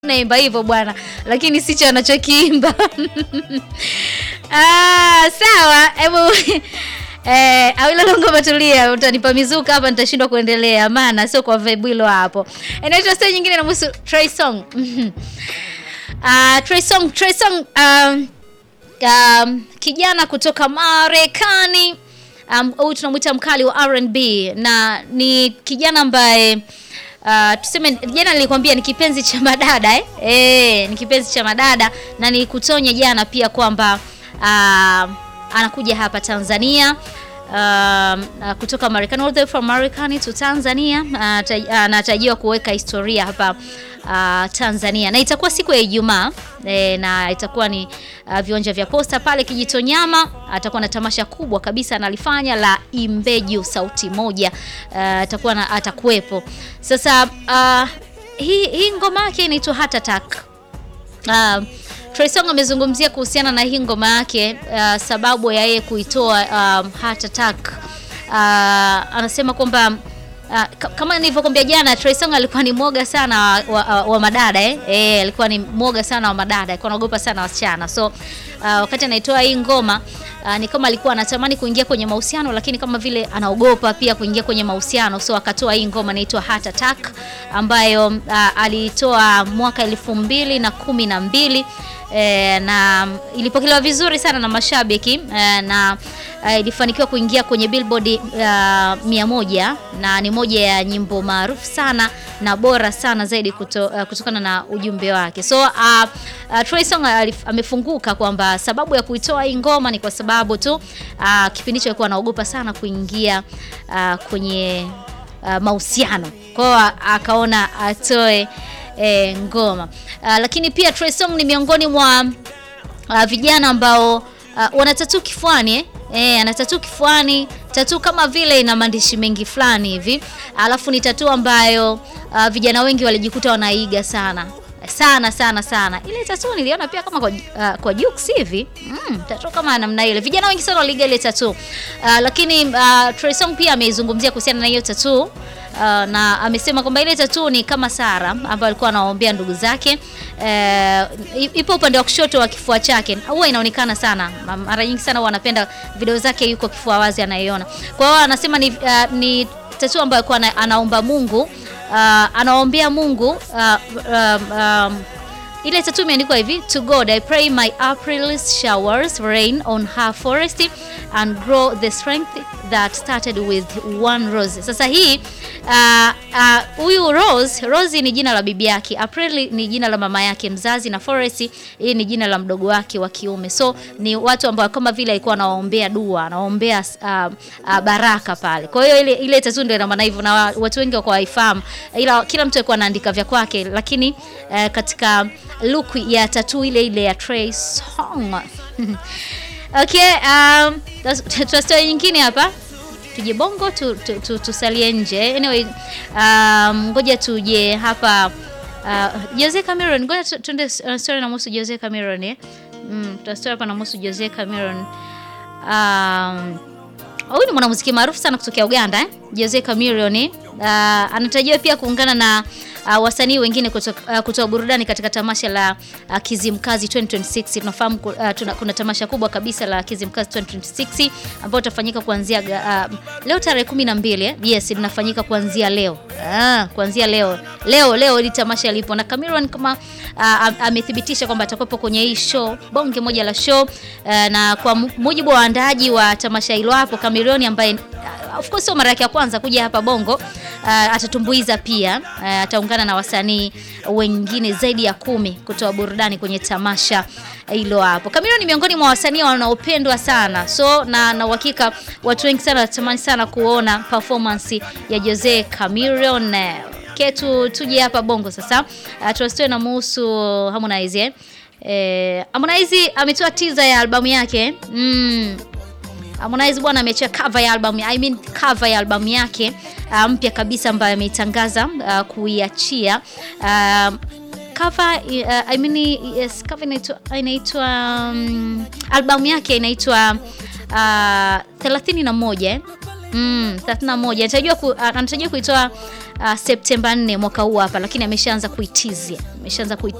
naimba hivyo bwana, lakini sicho anachokiimba. Ah, sawa, hebu eh, Awilo Longoma, tulia, utanipa mizuka hapa, nitashindwa kuendelea, maana sio kwa vibe hilo hapo. Inaitwa story nyingine na muhusu Trey Song. Ah, Trey Song, Trey Song um, um, kijana kutoka Marekani huyu um, tunamwita mkali wa R&B na ni kijana ambaye uh, tuseme jana nilikwambia ni kipenzi cha madada eh? Eh, ni kipenzi cha madada na nilikutonya jana pia kwamba uh, anakuja hapa Tanzania um, uh, kutoka Marekani all the way from Marekani to Tanzania anatarajiwa uh, kuweka historia hapa uh, Tanzania na itakuwa siku ya Ijumaa e, na itakuwa ni uh, viwanja vya Posta pale Kijitonyama. Atakuwa na tamasha kubwa kabisa analifanya la Imbeju sauti moja, atakuwa uh, atakuwepo. Sasa uh, hii hii ngoma yake inaitwa Heart Attack. Uh, Trey Songz amezungumzia kuhusiana na hii ngoma yake uh, sababu ya yeye kuitoa um, Heart Attack. Uh, anasema kwamba Uh, kama nilivyokuambia jana Trey Songz alikuwa ni mwoga sana wa, wa, wa madada eh. Eh, alikuwa ni mwoga sana wa madada, alikuwa anaogopa sana wasichana. So uh, wakati anaitoa hii ngoma uh, ni kama alikuwa anatamani kuingia kwenye mahusiano, lakini kama vile anaogopa pia kuingia kwenye mahusiano, so akatoa hii ngoma inaitwa Heart Attack ambayo uh, aliitoa mwaka elfu mbili na kumi na mbili eh, na ilipokelewa vizuri sana na mashabiki eh, na uh, ilifanikiwa kuingia kwenye Billboard uh, mia moja na ni moja ya nyimbo maarufu sana na bora sana zaidi kuto, uh, kutokana na ujumbe wake. So uh, uh, Trey Songz amefunguka kwamba sababu ya kuitoa hii ngoma ni kwa sababu tu uh, kipindi hicho alikuwa anaogopa sana kuingia uh, kwenye uh, mahusiano. Kwa hiyo akaona atoe E, ngoma uh, lakini pia Trey Songz ni miongoni mwa uh, vijana ambao uh, wana tatu kifuani eh? E, ana tatu kifuani, tatu kama vile ina maandishi mengi fulani hivi, alafu ni tatu ambayo uh, vijana wengi walijikuta wanaiga sana sana sana sana. Ile tatu niliona pia kama kwa, uh, kwa Jux hivi mm, tatu kama namna ile, vijana wengi sana waliiga ile tatu uh, lakini uh, Trey Songz pia ameizungumzia kuhusiana na hiyo tatu Uh, na amesema kwamba ile tatu ni kama Sara ambayo alikuwa anawaombea ndugu zake. Uh, ipo upande wa kushoto wa kifua chake, huwa inaonekana sana mara nyingi sana, wanapenda video zake, yuko kifua wazi anaiona. Kwa hiyo anasema ni, uh, ni tatu ambayo alikuwa anaomba Mungu uh, anaombea Mungu uh, um, um, ile tatu imeandikwa hivi: to God I pray my April showers rain on her forest and grow the strength that started with one rose. Sasa hii huyu uh, uh, Rose, Rose ni jina la bibi yake, April ni jina la mama yake mzazi, na Forest hii ni jina la mdogo wake wa kiume. So ni watu ambao kama vile alikuwa anawaombea dua, anawaombea uh, uh, baraka pale. Kwa hiyo ile ile tatu ndio ina maana hivyo, na watu wengi wako waifahamu, ila kila mtu alikuwa anaandika vya kwake, lakini uh, katika look ya tatu ile ile ya Trey Songz Okay, um, tuna story nyingine hapa, tuje Bongo tu, tu, tu, tusalie nje. Anyway, um, ngoja tuje hapa uh, Jose Cameron, ngoja tuende uh, story na muhusu Jose Cameron eh. Mm, tuna story hapa na muhusu Jose Cameron. Um, huyu ni mwanamuziki maarufu sana kutokea Uganda eh? Jose Cameron eh? Uh, anatarajiwa pia kuungana na uh, wasanii wengine kutoa uh, kutoa burudani katika tamasha la uh, Kizimkazi 2026. Tunafahamu uh, tuna, kuna tamasha kubwa kabisa la Kizimkazi 2026 ambao utafanyika kuanzia uh, leo tarehe 12 eh? Yes, linafanyika kuanzia leo. Ah, kuanzia leo. Leo leo ili tamasha lipo na Cameron kama uh, amethibitisha kwamba atakuwepo kwenye hii show, bonge moja la show uh, na kwa mujibu wa waandaaji wa tamasha hilo hapo Cameron ambaye uh, of course sio mara yake ya kwanza kuja hapa Bongo uh, atatumbuiza pia uh, ataungana na wasanii wengine zaidi ya kumi kutoa burudani kwenye tamasha hilo hapo. Cameron ni miongoni mwa wasanii wanaopendwa sana, so na na uhakika watu wengi sana wanatamani sana kuona performance ya Jose Cameron. Ketu tuje hapa Bongo sasa, uh, tuwasitoe na muhusu Harmonize eh. Eh, Harmonize ametoa teaser ya albamu yake mm. Harmonize bwana ameachia cover ya album, I mean cover ya albamu yake uh, mpya kabisa ambayo ameitangaza uh, kuiachia uh, cover uh, I mean yes, cover inaitwa inaitwa um, albamu yake inaitwa uh, 31 mm, 31 anatajua ku, anatarajiwa kuitoa uh, Septemba 4 mwaka huu hapa, lakini ameshaanza kuitizia, ameshaanza kuitizia